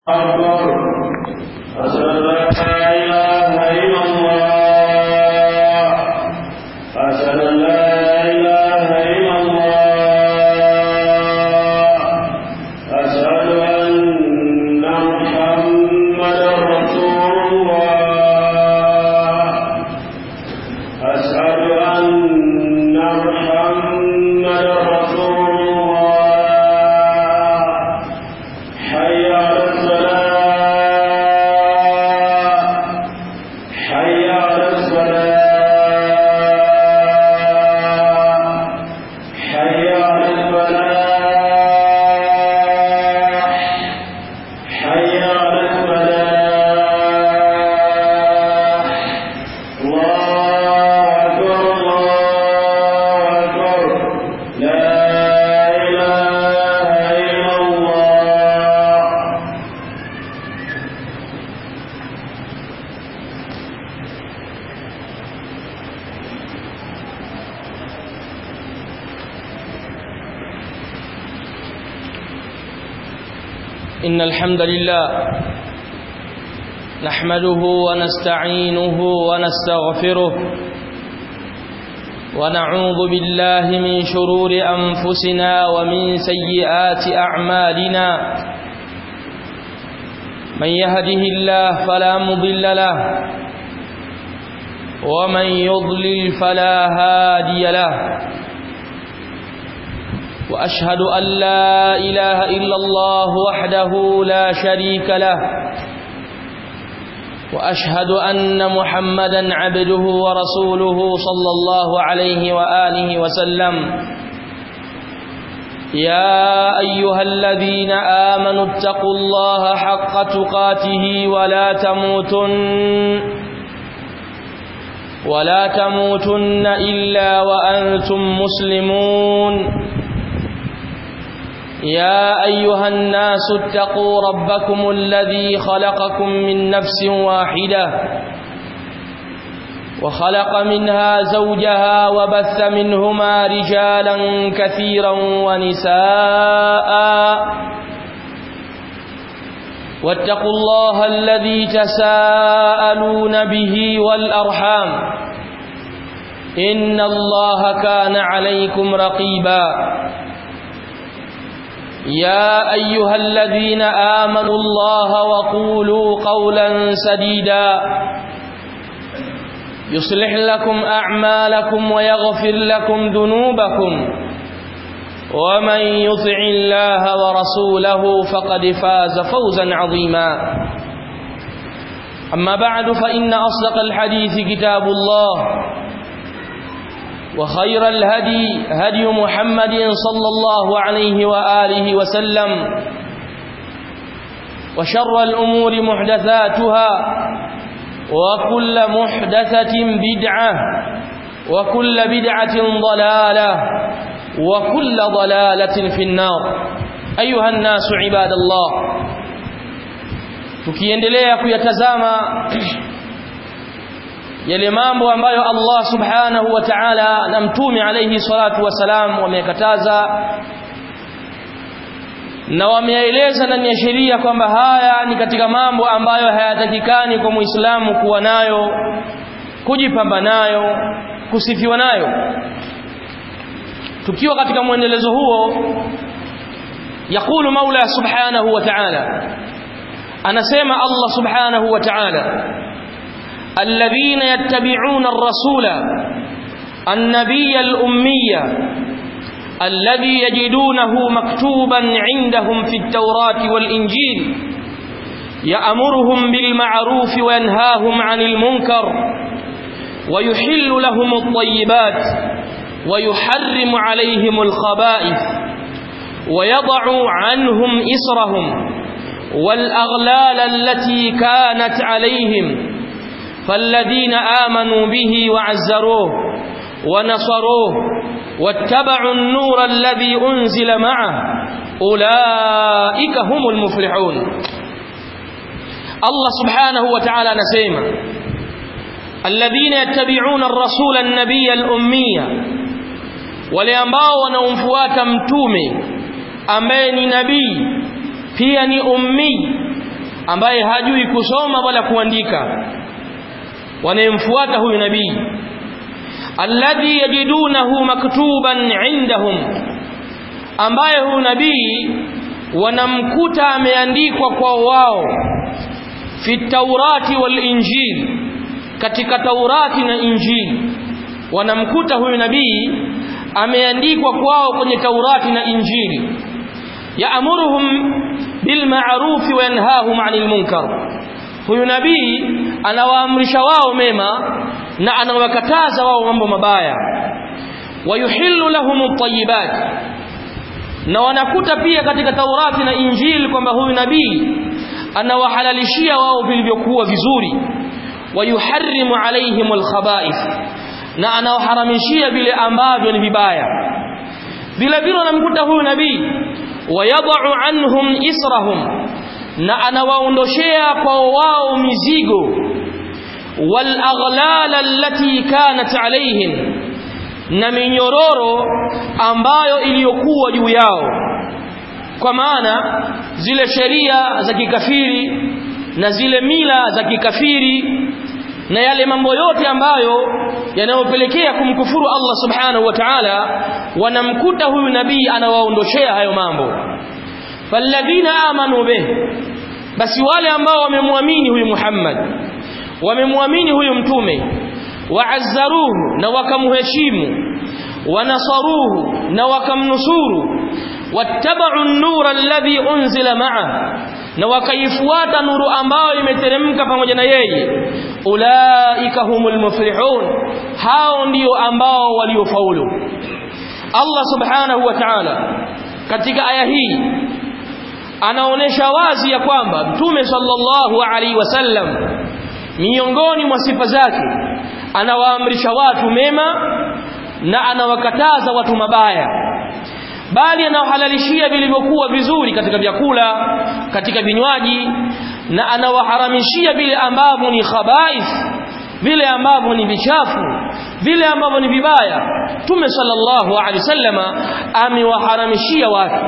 أكبر أشهد أن لا إله إلا الله أشهد أن لا إله إلا الله أشهد أن محمدا رسول الله أشهد أن محمدا رسول الله حي على الصلاة حي على الصلاة حي على الفلاح حي على الفلاح الله أكبر الله أكبر لا إله إلا الله إن الحمد لله نحمده ونستعينه ونستغفره ونعوذ بالله من شرور أنفسنا ومن سيئات أعمالنا من يهده الله فلا مضل له ومن يضلل فلا هادي له وأشهد أن لا إله إلا الله وحده لا شريك له وأشهد أن محمدا عبده ورسوله صلى الله عليه وآله وسلم يا أيها الذين آمنوا اتقوا الله حق تقاته ولا تموتن ولا تموتن إلا وأنتم مسلمون يا أيها الناس اتقوا ربكم الذي خلقكم من نفس واحدة وخلق منها زوجها وبث منهما رجالا كثيرا ونساء واتقوا الله الذي تساءلون به والأرحام إن الله كان عليكم رقيباً يا أيها الذين آمنوا الله وقولوا قولا سديدا يصلح لكم أعمالكم ويغفر لكم ذنوبكم ومن يطع الله ورسوله فقد فاز فوزا عظيما أما بعد فإن أصدق الحديث كتاب الله وخير الهدي هدي محمد صلى الله عليه وآله وسلم وشر الأمور محدثاتها وكل محدثة بدعة وكل بدعة ضلالة وكل ضلالة في النار أيها الناس عباد الله tukiendelea kuyatazama yale mambo ambayo Allah subhanahu wa ta'ala na mtume alayhi salatu wasalam wamekataza na wameeleza ndani ya sheria kwamba haya ni katika mambo ambayo hayatakikani kwa Muislamu kuwa nayo kujipamba nayo kusifiwa nayo tukiwa katika mwendelezo huo yakulu Maula subhanahu wa ta'ala anasema Allah subhanahu wa ta'ala الذين يتبعون الرسول النبي الأمية الذي يجدونه مكتوبا عندهم في التوراة والإنجيل يأمرهم بالمعروف وينهاهم عن المنكر ويحل لهم الطيبات ويحرم عليهم الخبائث ويضع عنهم إسرهم والأغلال التي كانت عليهم فالذين آمنوا به وعزروه ونصروه واتبعوا النور الذي أنزل معه أولئك هم المفلحون الله سبحانه وتعالى نسيما الذين يتبعون الرسول النبي الأمية وليambao wanaomfuata mtume ambaye ni nabii pia ni ummi ambaye hajui kusoma wala kuandika wanayemfuata huyu nabii alladhi yajidunahu maktuban indahum ambaye huyu nabii wanamkuta ameandikwa kwa wao fi taurati wal injil katika taurati na injili wanamkuta huyu nabii ameandikwa kwao kwenye taurati na injili yaamuruhum bil ma'ruf wa yanhahum 'anil munkar huyu nabii anawaamrisha wao mema na anawakataza wao mambo mabaya wayuhillu lahum at-tayyibat na wanakuta pia katika Taurati na Injili kwamba huyu nabii anawahalalishia wao vilivyokuwa vizuri wayuharrimu alaihim alkhaba'ith na anawaharamishia vile ambavyo ni vibaya vile vile wanamkuta huyu nabii wayadau anhum israhum na anawaondoshea kwa wao mizigo wal aghlal allati kanat alaihim na minyororo ambayo iliyokuwa juu yao kwa maana zile sheria za kikafiri na zile mila za kikafiri na yale mambo yote ambayo yanayopelekea kumkufuru Allah subhanahu wa ta'ala wanamkuta huyu nabii anawaondoshea hayo mambo falladhina amanu bih basi wale ambao wamemwamini huyu Muhammad wamemwamini huyu mtume waazzaruhu na wakamheshimu wanasaruhu na wakamnusuru wattaba'u an-nura alladhi unzila ma'a na wakaifuata nuru ambayo imeteremka pamoja na yeye ulaika humul muflihun hao ndio ambao waliofaulu Allah subhanahu wa ta'ala katika aya hii anaonesha wazi ya kwamba mtume sallallahu alaihi wasallam miongoni mwa sifa zake anawaamrisha watu mema na anawakataza watu mabaya bali anawahalalishia vilivyokuwa vizuri katika vyakula katika vinywaji na anawaharamishia vile ambavyo ni khabais vile ambavyo ni vichafu vile ambavyo ni vibaya tume sallallahu alaihi wasallama amewaharamishia watu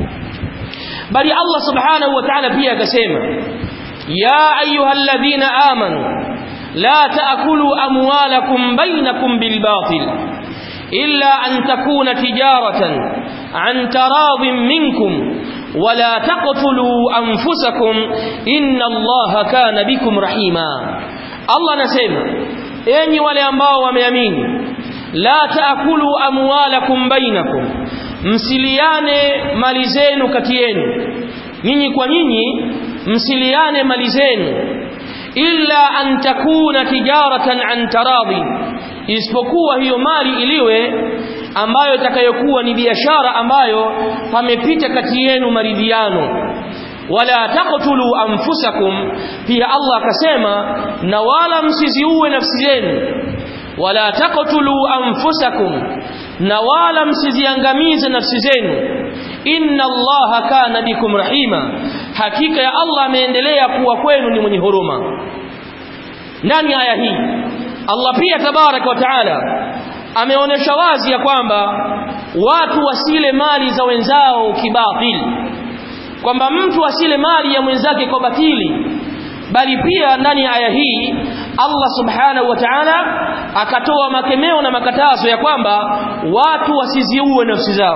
bali Allah subhanahu wa ta'ala pia akasema ya ayyuhalladhina amanu la taakulu amwalakum bainakum bilbatil illa an takuna tijaratan an taradhin minkum ولا تقتلوا أنفسكم إن الله كان بكم رحيما الله نسيما أني ولا أنباء وميامين لا تأكلوا أموالكم بينكم msiliane mali zenu kati yenu nyinyi kwa nyinyi msiliane mali zenu illa an takuna tijaratan an taradhi isipokuwa hiyo mali iliwe ambayo itakayokuwa ni biashara ambayo pamepita kati yenu maridhiano wala taqtulu anfusakum pia Allah akasema na wala msiziue nafsi zenu wala taqtulu anfusakum na wala msiziangamize nafsi zenu inna allaha kana bikum rahima hakika ya Allah ameendelea kuwa kwenu ni mwenye huruma ndani aya hii Allah pia tabaraka wa taala ameonesha wazi ya kwamba watu wasile mali za wenzao kibatili kwamba mtu asile mali ya mwenzake kwa batili bali pia ndani ya aya hii Allah subhanahu wa ta'ala akatoa makemeo na makatazo ya kwamba watu wasiziue nafsi zao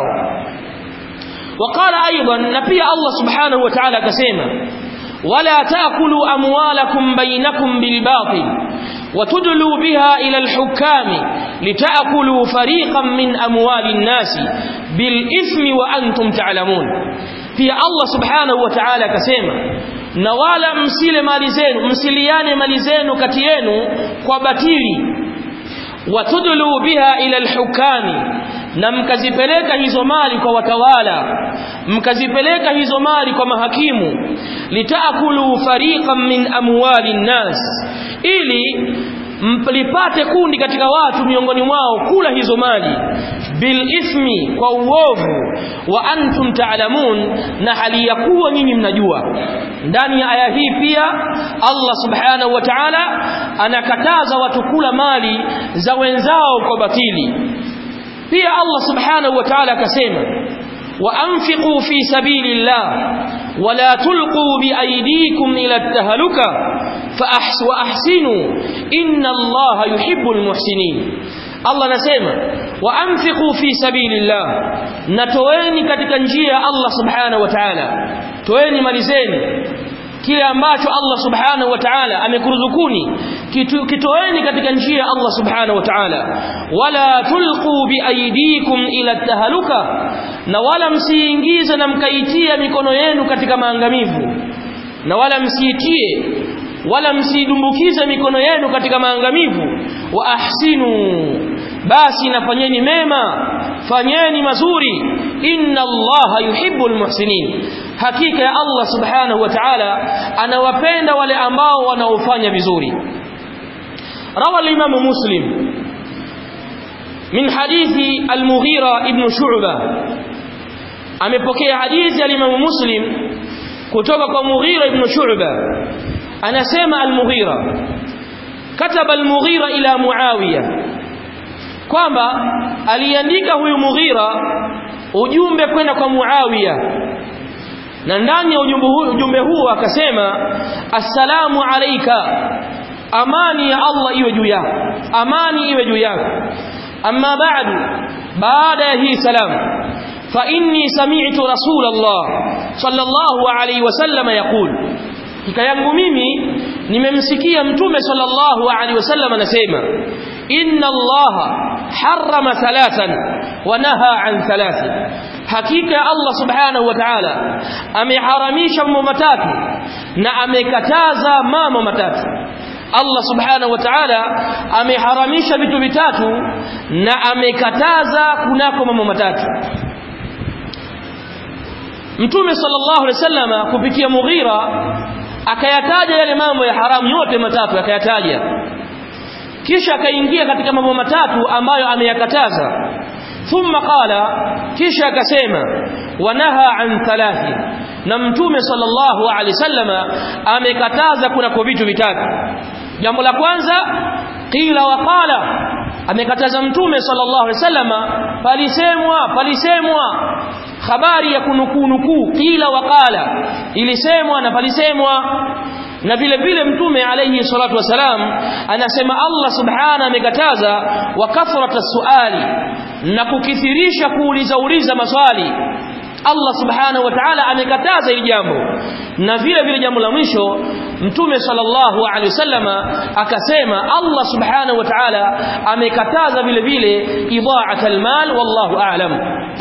وقال ايضا na pia Allah subhanahu wa ta'ala akasema wala taakulu amwalakum bainakum bilbatil وتدلوا بها إلى الحكام لتأكلوا فريقا من أموال الناس بالإثم وأنتم تعلمون في الله سبحانه وتعالى كسيما نوالا مسيل مالزين مسيليان مالزين كتيين وبتيري وتدلوا بها إلى الحكام na mkazipeleka hizo mali kwa watawala mkazipeleka hizo mali kwa mahakimu litaakulu fariqan min amwali nnas ili mlipate kundi katika watu miongoni mwao kula hizo mali bil ithmi kwa uovu wa antum taalamun na hali ya kuwa nyinyi mnajua ndani ya aya hii pia Allah subhanahu wa ta'ala anakataza watu kula mali za wenzao kwa batili pia Allah subhanahu wa ta'ala akasema wa anfiqu fi sabilillah wala tulqu biaydikum ila at-tahluka fa ahsinu inna allaha yuhibbul muhsinin Allah anasema wa anfiqu fi sabilillah natoeni katika njia ya Allah subhanahu wa ta'ala toeni mali zenu kile ambacho Allah subhanahu wa ta'ala amekuruzukuni kitoeni katika njia ya Allah subhanahu wa ta'ala wala tulqu biaydikum ila tahaluka na wala msiingize na mkaitia mikono yenu katika maangamivu na wala msiitie wala msidumbukize mikono yenu katika maangamivu wa ahsinu basi nafanyeni mema fanyeni mazuri inna allaha yuhibbul muhsinin hakika ya Allah subhanahu wa ta'ala anawapenda wale ambao wanaofanya vizuri rawa al-imam muslim min hadithi al-mughira ibn shu'ba amepokea hadithi al-imam muslim kutoka kwa mughira ibn shu'ba anasema al-mughira kataba al-mughira ila muawiya kwamba aliandika huyu mughira ujumbe kwenda kwa muawiya na ndani ya ujumbe huu ujumbe huu akasema assalamu alayka amani ya Allah iwe juu yako amani iwe juu yako amma ba'du baada ya hii salamu fa inni sami'tu rasulullah sallallahu alayhi wasallam yaqul kika yangu mimi nimemsikia mtume sallallahu alaihi wasallam anasema inna allaha harrama thalathan wa naha an thalathi hakika Allah subhanahu wa ta'ala ameharamisha mambo matatu na amekataza mambo matatu Allah subhanahu wa ta'ala ameharamisha vitu vitatu na amekataza kunako mambo matatu Mtume sallallahu alaihi wasallam kupitia Mughira akayataja yale mambo ya haramu yote matatu akayataja kisha akaingia katika mambo matatu ambayo ameyakataza thumma qala kisha akasema wanaha an thalathi na mtume sallallahu alaihi wasallama amekataza kuna kwa vitu vitatu jambo la kwanza qila wa qala amekataza mtume sallallahu alaihi wasallama palisemwa palisemwa habari ya kunukuu nukuu qila wa qala ilisemwa na palisemwa na vile vile mtume alayhi salatu wasalam anasema Allah subhana amekataza wa kathrata suali na kukithirisha kuuliza uliza maswali Allah subhanahu wa ta'ala amekataza hili jambo na vile vile jambo la mwisho mtume sallallahu alaihi wasallama akasema Allah subhanahu wa ta'ala amekataza vile vile idha'at almal wallahu a'lam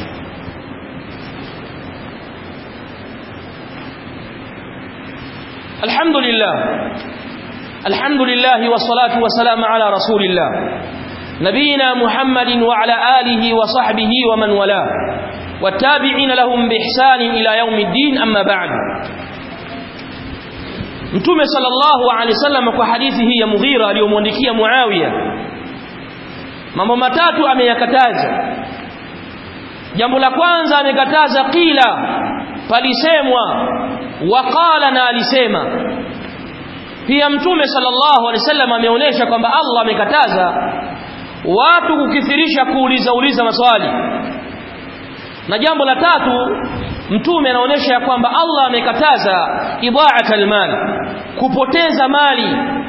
الحمد لله الحمد لله والصلاة والسلام على رسول الله نبينا محمد وعلى آله وصحبه ومن والاه والتابعين لهم بإحسان إلى يوم الدين أما بعد Mtume sallallahu alaihi wasallam kwa hadithi hii ya Mughira aliyomwandikia Muawiya mambo matatu ameyakataza. Jambo la kwanza amekataza qila palisemwa waqala na alisema pia mtume sallallahu alaihi wasallam ameonyesha kwamba Allah amekataza watu kukithirisha kuuliza uliza maswali na jambo la tatu mtume anaonyesha kwamba Allah amekataza idha'at almal kupoteza mali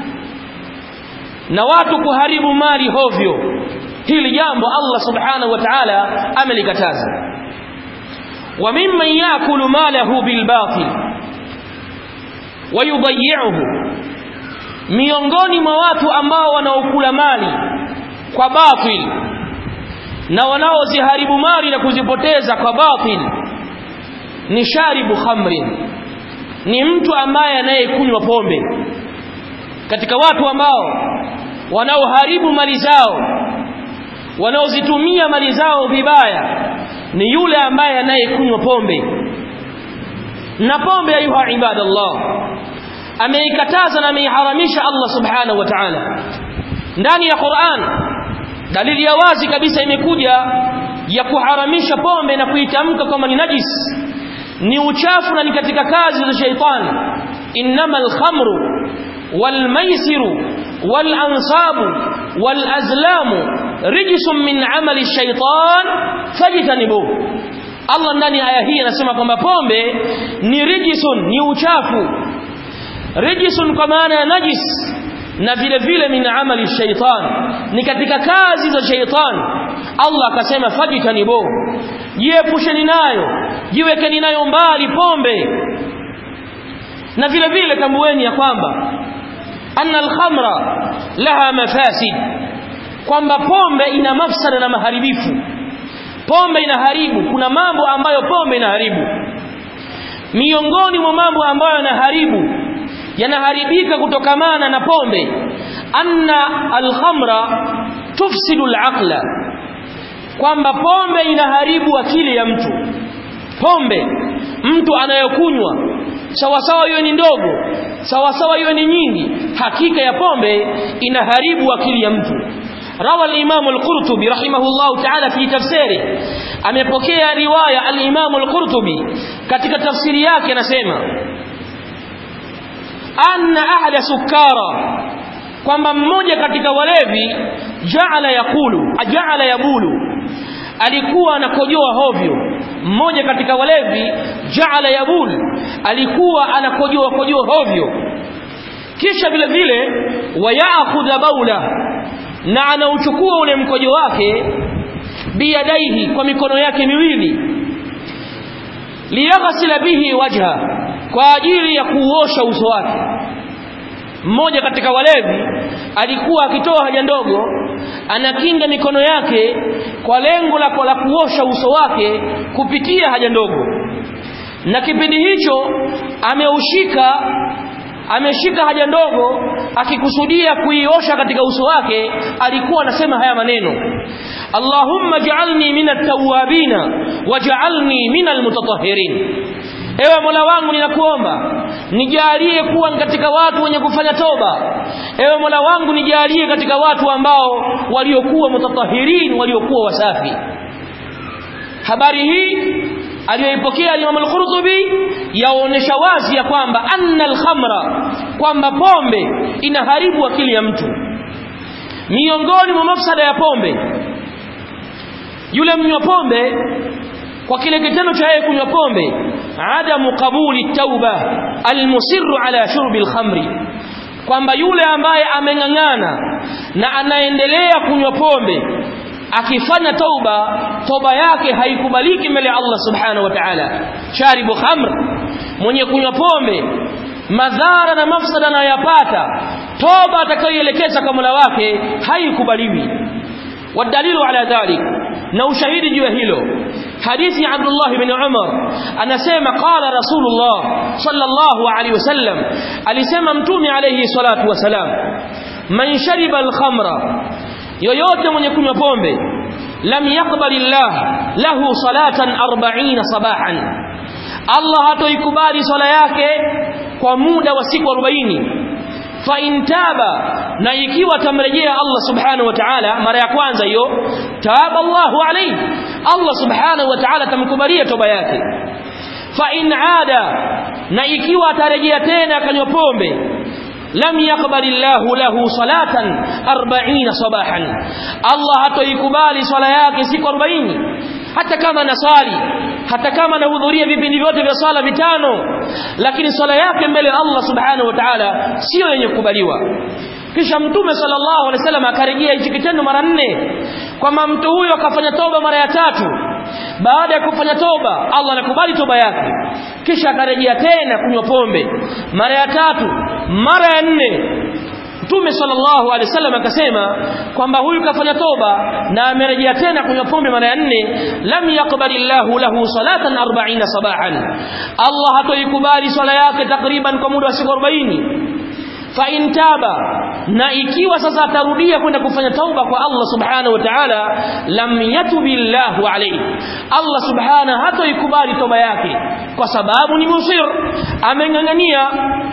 na watu kuharibu mali hovyo hili jambo Allah subhanahu wa ta'ala amelikataza wa mimman yakulu malahu bilbatil wayudayyi'uhu miongoni mwa watu ambao wanaokula mali kwa batil na wanaoziharibu mali na kuzipoteza kwa batil ni sharibu khamrin ni mtu ambaye anayekunywa pombe katika watu ambao wanaoharibu mali zao wanaozitumia mali zao vibaya ni yule ambaye anayekunywa pombe na pombe ayuha ibadallah ameikataza na ameiharamisha Allah subhanahu wa ta'ala ndani ya Qur'an dalili ya wazi kabisa imekuja ya kuharamisha pombe na kuitamka kama ni najis ni uchafu na ni katika kazi za shaitani innamal khamru wal maisiru wal ansabu wal azlamu rijsun min amali shaitan fajtanibuhu Allah ndani ya aya hii anasema kwamba pombe ni rijisun ni uchafu rijisun kwa maana ya najis na vile vile min amali shaitan ni katika kazi za shaitan Allah akasema fajitanibu jiepusheni nayo jiwekeni nayo mbali pombe na vile vile tambueni ya kwamba anna alkhamra laha mafasid kwamba pombe ina mafsada na maharibifu pombe inaharibu kuna mambo ambayo pombe inaharibu miongoni mwa mambo ambayo yanaharibu yanaharibika kutokamana na pombe anna alkhamra tufsidu alaqla kwamba pombe inaharibu akili ya mtu pombe mtu anayokunywa sawasawa hiyo ni ndogo sawasawa hiyo ni nyingi hakika ya pombe inaharibu akili ya mtu روى الإمام القرطبي رحمه الله تعالى في تفسيره amepokea riwaya al-Imam al-Qurtubi katika tafsiri yake anasema anna ahla sukara kwamba mmoja katika walevi jaala yakulu jaala yabulu alikuwa anakojoa hovyo mmoja katika walevi jaala yabul alikuwa anakojoa kojoa hovyo kisha vile vile wayakhudha baula na anauchukua ule mkojo wake biyadaihi kwa mikono yake miwili liyaghsila bihi wajha kwa ajili ya kuosha uso wake mmoja katika walevi alikuwa akitoa haja ndogo anakinga mikono yake kwa lengo la la kuosha uso wake kupitia haja ndogo na kipindi hicho ameushika ameshika haja ndogo akikusudia kuiosha katika uso wake alikuwa anasema haya maneno Allahumma ja'alni minat tawwabina waj'alni minal mutatahhirin Ewe Mola wangu ninakuomba nijalie kuwa katika watu wenye kufanya toba Ewe Mola wangu nijalie katika watu ambao waliokuwa mutatahirin waliokuwa wasafi Habari hii aliyoipokea Imam al-Qurtubi yaonesha wazi ya kwamba anna al-khamra kwamba pombe inaharibu akili ya mtu miongoni mwa mafsada ya pombe yule mnywa pombe kwa kile kitendo cha yeye kunywa pombe adamu qabuli tauba almusirru ala shurbi alkhamri kwamba yule ambaye ameng'ang'ana na anaendelea kunywa pombe akifanya tauba toba yake haikubaliki mbele ya Allah subhanahu wa ta'ala sharibu khamr mwenye kunywa pombe madhara na mafsada anayopata toba atakayoelekeza kwa Mola wake haikubaliwi wadalilu ala dhalik na ushahidi juu ya hilo hadithi ya Abdullah ibn Umar anasema qala Rasulullah sallallahu alaihi wasallam alisema mtume alayhi salatu wasalam man shariba al-khamra yoyote mwenye kunywa pombe lam yaqbalillah lahu salatan 40 sabahan Allah hatoikubali swala yake kwa muda wa siku 40 fa intaba na ikiwa tamrejea Allah subhanahu wa ta'ala mara ya kwanza hiyo taba Allahu alayhi Allah subhanahu wa ta'ala tamkubalia toba yake fa in ada na ikiwa atarejea tena akanywa pombe lam yaqbalillahu lahu salatan 40 sabahan Allah hatoikubali swala yake siku 40 hata kama nasali hata kama anahudhuria vipindi vyote vya swala vitano lakini swala yake mbele ya Allah subhanahu wa ta'ala sio yenye kukubaliwa kisha mtume sallallahu alaihi wasallam akarejea hichi kitendo mara nne kwamba mtu huyo akafanya toba mara ya tatu baada ya kufanya toba Allah anakubali toba yake kisha akarejea tena kunywa pombe mara ya tatu mara ya nne Mtume sallallahu alaihi wasallam akasema kwamba huyu kafanya toba na amerejea tena kunywa pombe mara ya nne lam yaqbalillahu lahu salatan 40 sabahan Allah hatoikubali swala yake takriban kwa muda wa siku 40 fa intaba na ikiwa sasa atarudia kwenda kufanya tauba kwa Allah subhanahu wa ta'ala lam yatubillahu alayhi Allah subhanahu hatoikubali toba yake kwa sababu ni musir amengangania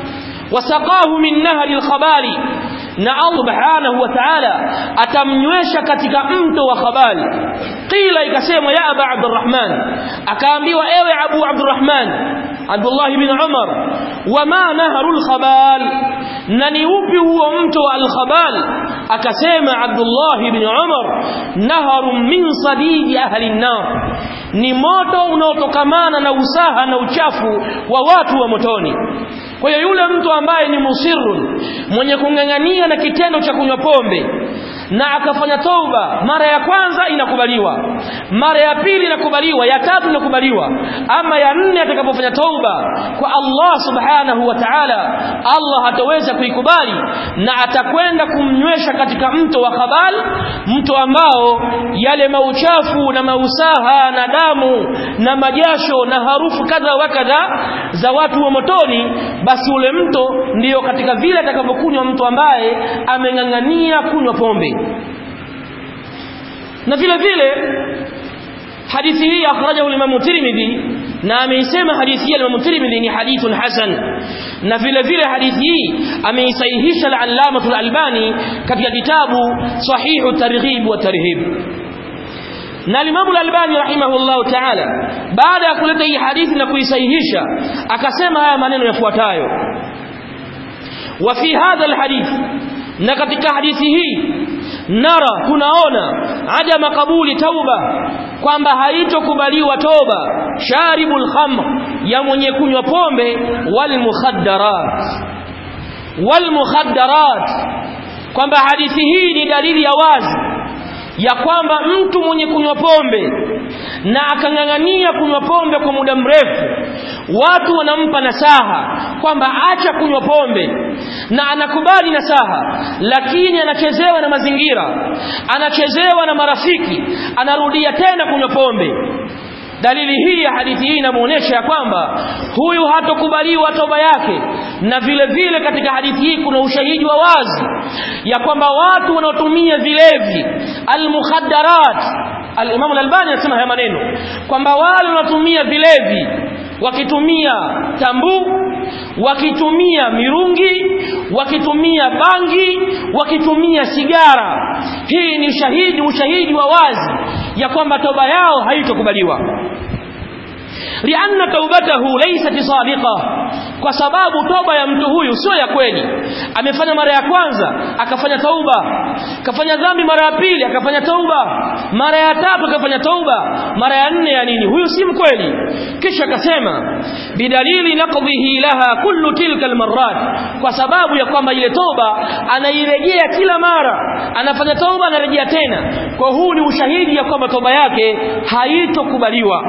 wasaqahu min nahri al-khabali na Allah subhanahu wa ta'ala atamnywesha katika mto wa khabali qila ikasema ya aba abdurrahman akaambiwa ewe abu abdurrahman Abdullah ibn Umar wama naharul khabal na ni upi huo mto al khabal akasema Abdullah ibn Umar naharun min sadidi ahli an-nar ni moto unaotokamana na usaha na uchafu wa watu wa motoni kwa hiyo yule mtu ambaye ni musirun mwenye kung'ang'ania na kitendo cha kunywa pombe na akafanya tauba mara ya kwanza inakubaliwa mara ya pili inakubaliwa ya tatu inakubaliwa ama ya nne atakapofanya tauba kwa Allah subhanahu wa ta'ala Allah hataweza kuikubali na atakwenda kumnywesha katika mto wa khabal mto ambao yale mauchafu na mausaha na damu na majasho na harufu kadha wa kadha za watu wa motoni basi ule mto ndiyo katika vile atakapokunywa mtu ambaye ameng'ang'ania kunywa pombe na vile vile hadithi hii akhrajahu al-Imam Tirmidhi na ameisema hadithi hii al-Imam Tirmidhi ni hadithun hasan na vile vile hadithi hii ameisahihisha al-Allama al-Albani katika kitabu Sahihu Targhib wa Tarhib na al-Imam al-Albani rahimahullah ta'ala baada ya kuleta hii hadithi na kuisahihisha akasema haya maneno yafuatayo wa fi hadha al-hadith na katika hadithi hii nara tunaona adama kabuli tauba kwamba haitokubaliwa toba sharibul khamr ya mwenye kunywa pombe wal mukhaddarat wal mukhaddarat kwamba hadithi hii ni dalili ya wazi ya kwamba mtu mwenye kunywa pombe na akang'ang'ania kunywa pombe kwa muda mrefu watu wanampa nasaha kwamba acha kunywa pombe na anakubali nasaha lakini anachezewa na mazingira anachezewa na marafiki anarudia tena kunywa pombe dalili hii ya hadithi hii inamuonesha ya kwamba huyu hatokubaliwa toba yake na vile vile katika hadithi hii kuna ushahidi wa wazi ya kwamba watu wanaotumia vilevi almukhaddarat al-Imam al-Albani anasema haya maneno kwamba wale wanaotumia vilevi wakitumia tambu wakitumia mirungi wakitumia bangi wakitumia sigara hii ni ushahidi ushahidi wa wazi ya kwamba toba yao haitokubaliwa lianna taubatahu laysat sadiqa kwa sababu toba ya mtu huyu sio ya kweli amefanya mara ya kwanza akafanya tauba kafanya dhambi mara ya pili akafanya tauba mara ya tatu akafanya tauba mara ya nne ya nini huyu si mkweli kisha akasema bidalili naqdhihi laha kullu tilka almarrat kwa sababu ya kwamba ile toba anairejea kila mara anafanya tauba anarejea tena kwa huu ni ushahidi ya kwamba toba yake haitokubaliwa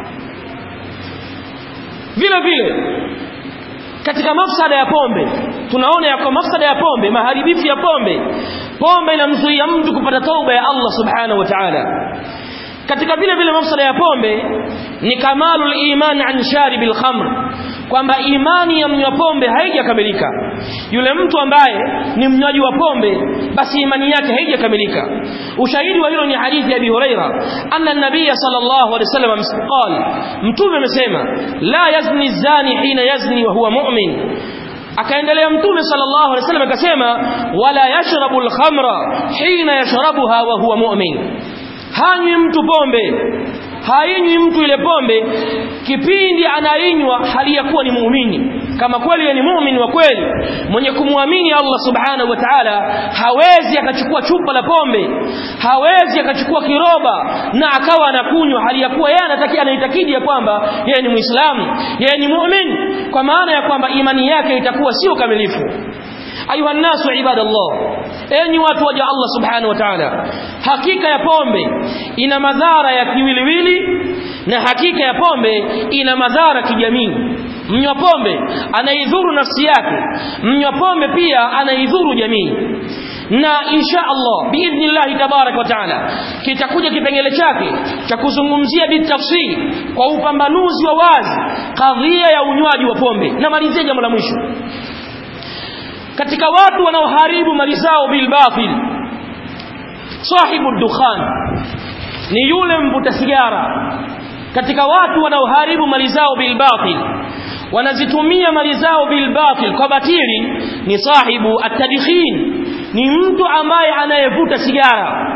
vile vile katika mafsada ya pombe tunaona ya kwa mafsada ya pombe maharibifu ya pombe pombe inamzuia mtu kupata tauba ya Allah subhanahu wa ta'ala katika vile vile mafsada ya pombe ni kamalul iman an sharibil khamr kwamba imani ya mnywa pombe haijakamilika yule mtu ambaye ni mnywaji wa pombe basi imani yake haijakamilika ushahidi wa hilo ni hadithi ya Abi Huraira anna an-nabiy sallallahu alaihi wasallam qala mtume amesema la yazni zani hina yazni wa huwa mu'min akaendelea mtume sallallahu alaihi wasallam akasema wala yashrabu al-khamra hina yashrabuha wa huwa mu'min hanywi mtu pombe hainywi mtu ile pombe kipindi anainywa hali ya kuwa ni muumini kama kweli ni muumini wa kweli mwenye kumwamini Allah subhanahu wa ta'ala hawezi akachukua chupa la pombe hawezi akachukua kiroba na akawa anakunywa hali ya kuwa yeye anatakia anaitakidi ya kwamba yeye ni muislamu yeye ni muumini kwa maana ya kwamba imani yake itakuwa sio kamilifu ayuha nasu ibadallah enyi watu waja Allah subhanahu wa ta'ala hakika ya pombe ina madhara ya kiwiliwili na hakika ya pombe ina madhara kijamii mnywa pombe anaidhuru nafsi yake mnywa pombe pia anaidhuru jamii na insha Allah biidhnillah tabarak wa taala kitakuja kipengele chake cha kuzungumzia bitafsiri kwa upambanuzi wa wazi kadhia ya unywaji wa pombe na malizia jambo la mwisho katika watu wanaoharibu mali zao bil batil sahibu dukhan ni yule mvuta sigara katika watu wanaoharibu mali zao bil batil wanazitumia mali zao bil batil kwa batili ni sahibu atadkhin ni mtu ambaye anayevuta sigara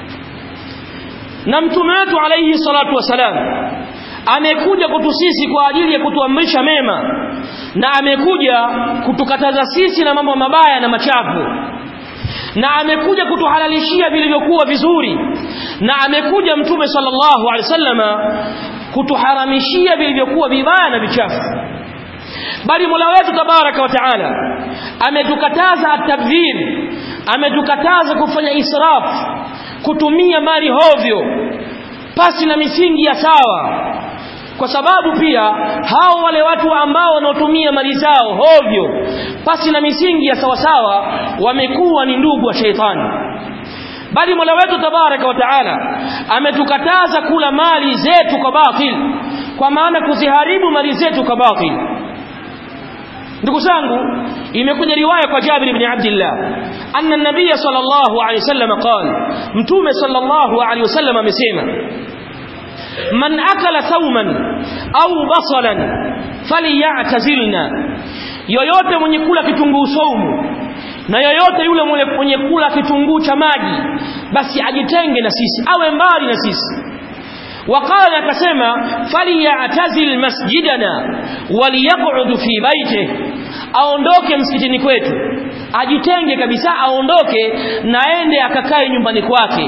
na mtume wetu alayhi salatu wasalam amekuja kwetu sisi kwa ajili ya kutuamrisha mema na amekuja kutukataza sisi na mambo mabaya na machafu na amekuja kutuhalalishia vilivyokuwa vizuri na amekuja mtume sallallahu alaihi wasallama kutuharamishia vilivyokuwa vibaya na vichafu bali Mola wetu tabaraka wa taala ametukataza at-tabdhir ametukataza kufanya israf kutumia mali hovyo pasi na misingi ya sawa kwa sababu pia hao wale watu ambao wanaotumia mali zao hovyo pasi na misingi ya sawasawa wamekuwa ni ndugu wa sheitani bali Mola wetu tabaraka wa taala ametukataza kula mali zetu kwa batil kwa maana kuziharibu mali zetu kwa batil ndugu zangu imekuja riwaya kwa Jabir ibn Abdullah anna an-nabiy sallallahu alayhi wasallam qala mtume sallallahu alayhi wasallam amesema man akala thawman au basalan falyatazilna yoyote mwenye kula kitunguu saumu na yoyote yule mwenye kula kitunguu cha maji basi ajitenge na sisi awe mbali na sisi وقال akasema falyatazil masjidana waliyaq'ud fi baitihi aondoke msikitini kwetu ajitenge kabisa aondoke naende akakae nyumbani kwake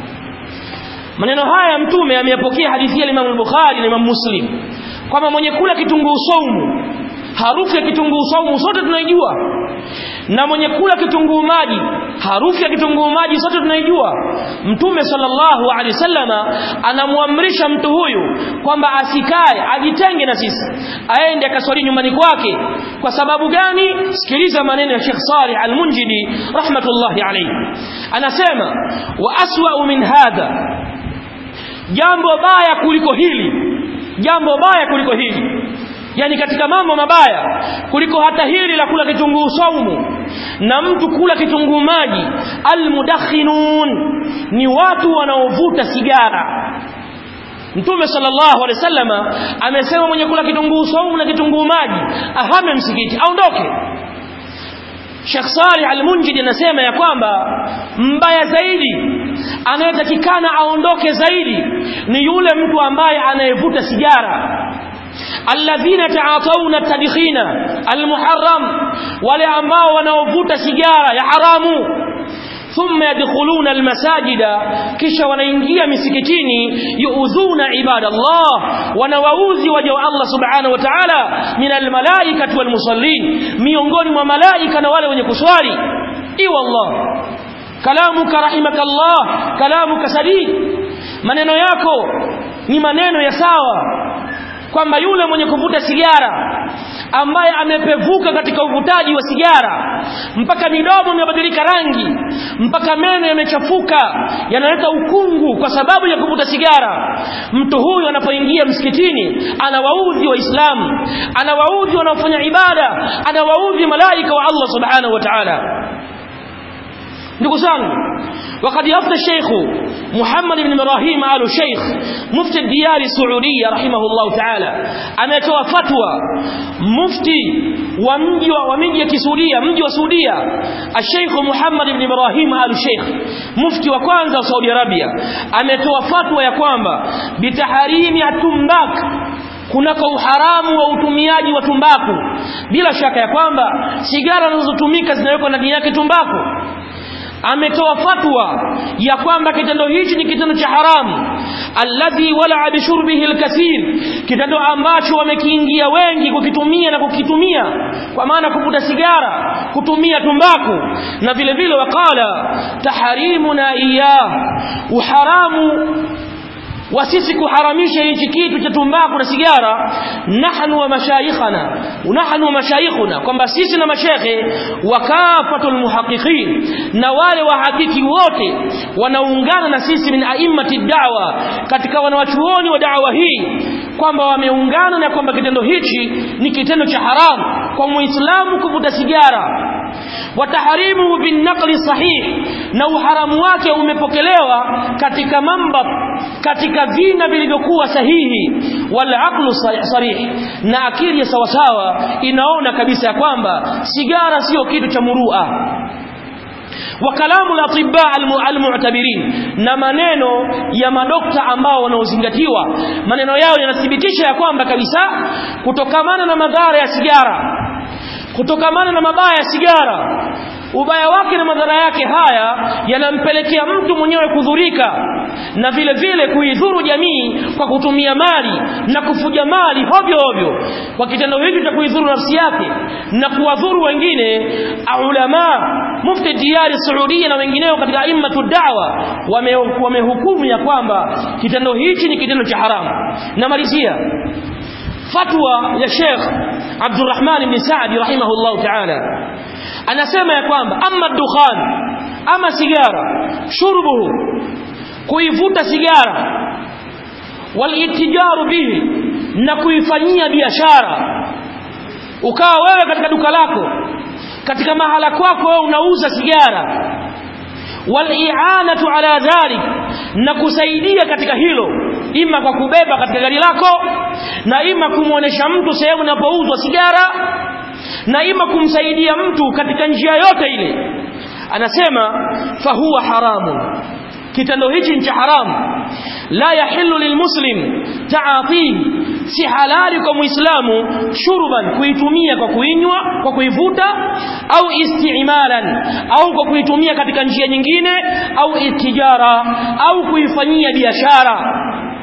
maneno haya mtume ameyapokea hadithi ya Imam al-Bukhari na Imam Muslim kwamba mwenye kula kitunguu saumu harufu ya kitunguu saumu sote tunaijua na mwenye kula kitunguu maji harufu ya kitunguu maji sote tunaijua mtume sallallahu alaihi wasallama anamwamrisha mtu huyu kwamba asikae ajitenge na sisi aende akaswali nyumbani kwake kwa sababu gani sikiliza maneno ya Sheikh Salih Al-Munjidi rahmatullahi alayhi anasema wa aswa min hadha jambo baya kuliko hili jambo baya kuliko hili yani katika mambo mabaya kuliko hata hili la kula kitunguu saumu na mtu kula kitunguu maji almudakhinun ni watu wanaovuta sigara Mtume sallallahu alaihi wasallama amesema mwenye kula kitunguu saumu na kitunguu maji ahame msikiti aondoke Sheikh Salih Al-Munjidi anasema ya kwamba mbaya zaidi anayetakikana aondoke zaidi ni yule mtu ambaye anayevuta sigara alladhina ta'atawna tadkhina almuharram wale ambao wanaovuta sigara ya haramu thumma yadkhuluna almasajida kisha wanaingia misikitini yuudhuna ibadallah wanawauzi waja wa Allah subhanahu wa ta'ala min almalaikati walmusallin miongoni mwa malaika na wale wenye kuswali i wallah kalamuka rahimakallah kalamuka sadid maneno yako ni maneno ya sawa kwamba yule mwenye kuvuta sigara ambaye amepevuka katika uvutaji wa sigara mpaka midomo imebadilika rangi mpaka meno yamechafuka yanaleta ukungu kwa sababu ya kuvuta sigara mtu huyu anapoingia msikitini anawaudhi waislamu anawaudhi wanaofanya ibada anawaudhi malaika wa Allah subhanahu wa ta'ala ndugu zangu وقد يفتى الشيخ محمد بن إبراهيم آل الشيخ مفتي الديار السعودية رحمه الله تعالى أمتوا فتوى مفتي ومجي ومجي كسوريا مجي وسوريا الشيخ محمد بن إبراهيم آل الشيخ مفتي وكوانزا سعودي عربيا أمتوا فتوى يقوم بتحريم التمباك kunako uharamu wa utumiaji wa tumbaku bila shaka ya kwamba sigara zinazotumika zinawekwa ndani yake tumbaku ametoa fatwa ya kwamba kitendo hichi ni kitendo cha haramu alladhi wala bishurbihi alkathir kitendo ambacho wamekiingia wengi kukitumia na kukitumia kwa maana kuvuta sigara kutumia tumbaku na vile vile wakala taharimuna iya uharamu wa sisi kuharamisha hichi kitu cha tumbaku na sigara nahnu wa mashayikhana nahnu wa mashayikhuna kwamba sisi na mashekhe wakafatul muhaqiqin na wale wahakiki wote wanaungana na sisi min a'immati da'wa katika wanawachuoni wa da'wa hii kwamba wameungana na kwamba kitendo hichi ni kitendo cha haramu kwa muislamu kuvuta sigara wataharimu binaqli sahih na uharamu wake umepokelewa katika mamba katika vina vilivyokuwa sahihi wal aqlu sarih na akili ya sawasawa inaona kabisa ya kwamba sigara sio kitu cha murua wa kalamu al-atibba al-mu'tabirin na maneno ya madokta ambao wanaozingatiwa maneno yao yanathibitisha ya kwamba kabisa kutokamana na madhara ya sigara kutokamana na mabaya ya sigara ubaya wake na madhara yake haya yanampelekea mtu mwenyewe kudhurika na vile vile kuidhuru jamii kwa kutumia mali na kufuja mali hovyo hovyo kwa kitendo hicho cha kuidhuru nafsi yake na kuwadhuru wengine ulama mufti diari Saudia na wengineo katika aimmatu da'wa wamehukumu wame ya kwamba kitendo hichi ni kitendo cha haramu namalizia fatwa ya Sheikh Abdurrahman ibn Saadi rahimahullah ta'ala anasema ya kwamba amma dukhan ama sigara shurbuhu kuivuta sigara walitijaru bihi na kuifanyia biashara ukawa wewe katika duka lako katika mahala kwako wewe unauza sigara wali'anatu ala dhalik na kusaidia katika hilo ima kwa kubeba katika gari lako na ima kumuonesha mtu sehemu inapouzwa sigara na ima kumsaidia mtu katika njia yote ile anasema fahuwa haramun kitendo hichi ni cha haramu la yahillu lilmuslim taatihi si halali kwa muislamu shurban kuitumia kwa kuinywa kwa kuivuta au istimalan au kwa kuitumia katika njia nyingine au itijara au kuifanyia biashara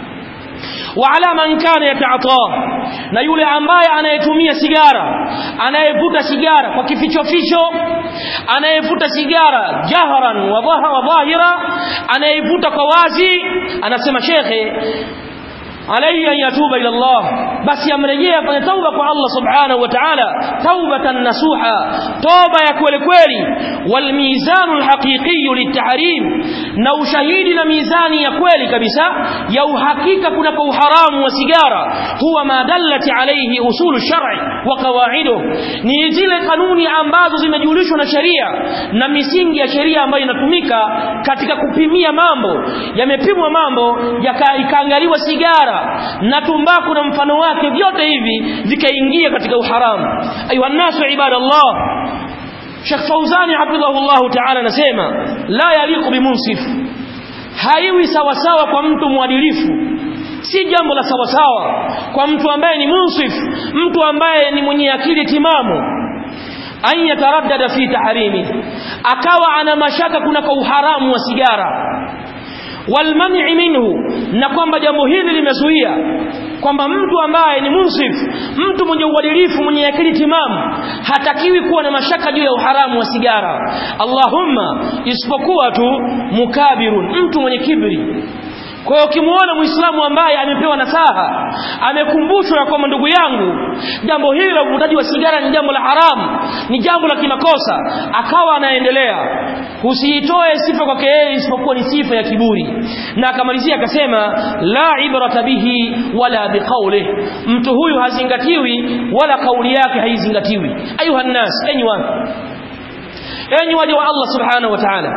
وعلى من كان يتعاطاه na yule ambaye anayetumia sigara anayevuta sigara kwa kificho ficho anayevuta sigara jahran wa dhahira anayevuta kwa wazi anasema shekhe alayhi an yatuba ila Allah basi amrejee afanye tauba kwa Allah subhanahu wa ta'ala taubatan nasuha toba ya kweli kweli wal mizanul haqiqi litahrim na ushahidi na mizani ya kweli kabisa ya uhakika kuna kwa uharamu wa sigara huwa ma dallati alayhi usulu shar'i wa qawaidu ni zile kanuni ambazo zimejulishwa na sheria na misingi ya sheria ambayo inatumika katika kupimia mambo yamepimwa mambo ikaangaliwa sigara na tumbaku na mfano wake vyote hivi vikaingia katika uharamu ayuha nasu ibadallah Sheikh Fauzani hafidhahullah ta'ala anasema la yaliqu bimunsif haiwi sawa sawa kwa mtu mwadilifu si jambo la sawa sawa kwa mtu ambaye ni munsif mtu ambaye ni mwenye akili timamu an yataraddada fi tahrimi akawa ana mashaka kuna kwa uharamu wa sigara walmani minhu na kwamba jambo hili limezuia kwamba mtu ambaye ni munsif mtu mwenye uadilifu mwenye akili timamu hatakiwi kuwa na mashaka juu ya uharamu wa sigara Allahumma isipokuwa tu mukabirun mtu mwenye kibri kwa hiyo ukimwona muislamu ambaye amepewa nasaha amekumbushwa ya kwamba ndugu yangu jambo hili la uvutaji wa sigara ni jambo la haramu ni jambo la kimakosa akawa anaendelea usiitoe sifa kwake yeye isipokuwa ni sifa ya kiburi na akamalizia akasema la ibrata bihi wala biqaulih mtu huyu hazingatiwi wala kauli yake haizingatiwi ayuha nnas enyi watu enyi waja wa Allah subhanahu wa ta'ala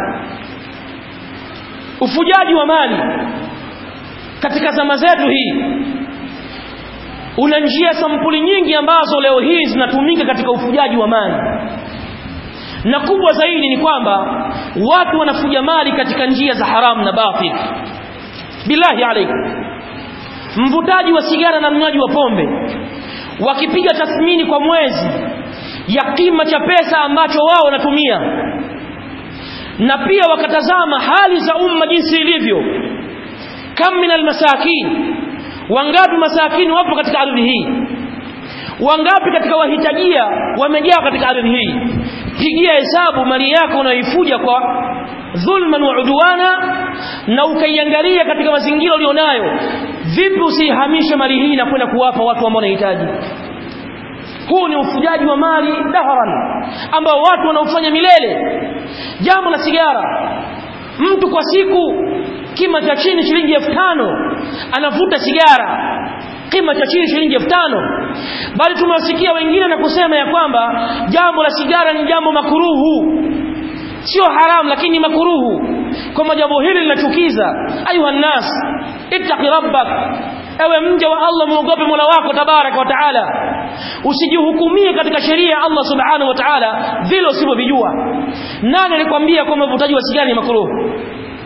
ufujaji wa mali katika zama zetu hii una njia sampuli nyingi ambazo leo hii zinatumika katika ufujaji wa mali na kubwa zaidi ni kwamba watu wanafuja mali katika njia za haramu na batil billahi alaikum mvutaji wa sigara na mnywaji wa pombe wakipiga tathmini kwa mwezi ya kima cha pesa ambacho wao wanatumia na pia wakatazama hali za umma jinsi ilivyo kam min almasakin wangapi masakini wapo katika ardhi hii wangapi katika wahitajia wamejaa katika ardhi hii pigia hesabu mali yako unayoifuja kwa dhulman wa udwana na ukaiangalia katika mazingira ulionayo vipi usihamishe mali hii na kwenda kuwapa watu ambao wanahitaji huu ni ufujaji wa mali dahran ambao watu wanaofanya milele jambo la sigara mtu kwa siku kima cha chini shilingi elfu tano anavuta sigara kima cha chini shilingi elfu tano bali tumewasikia wengine na kusema ya kwamba jambo la sigara ni jambo makuruhu sio haramu lakini makuruhu kwamba jambo hili linachukiza ayuha nnas ittaqi rabbak ewe mja wa Allah muogope Mola wako tabaraka wa taala usijihukumie katika sheria ya Allah subhanahu wa taala vile usivyovijua nani alikwambia kwamba uvutaji wa sigara ni makruh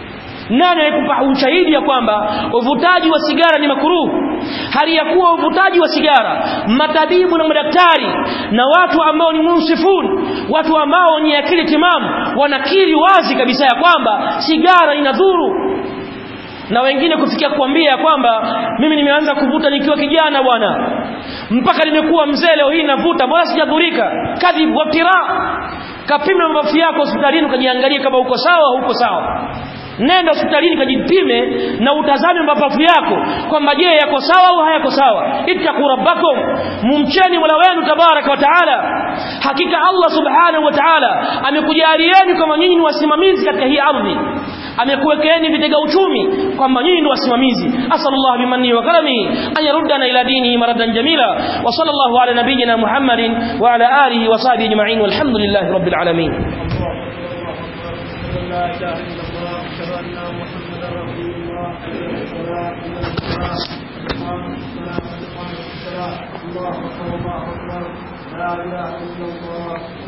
nani anayekupa ushahidi ya kwamba uvutaji wa sigara ni makuruhu hali ya kuwa uvutaji wa sigara matabibu na madaktari na watu ambao ni munsifun watu ambao ni akili timamu wanakiri wazi kabisa ya kwamba sigara inadhuru na wengine kufikia kuambia kwamba mimi nimeanza kuvuta nikiwa kijana bwana mpaka nimekuwa mzee leo hii navuta bora sijadhurika kadhib watira kapime mapafu yako hospitalini ukajiangalie kama uko sawa au uko sawa nenda hospitalini kajipime na utazame mapafu yako kwamba je yako sawa au hayako sawa ittaqu rabbakum mumcheni mola wenu tabaraka wa taala hakika Allah subhanahu wa taala amekujalieni kama nyinyi ni wasimamizi katika hii ardhi amekuwekeeni vitega uchumi kwamba nyinyi ni wasimamizi asallallahu bimanni wa karamihi an yaruddana ila dinihi maradan jamila wa sallallahu ala nabiyyina muhammadin wa ala alihi wa sahbihi ajma'in walhamdulillahi rabbil alamin لا اله الا الله اشهد ان محمدا رسول الله حي الصلاه حي الصلاه اقام الصلاه اقام الصلاه الله اكبر الله اكبر لا اله الا الله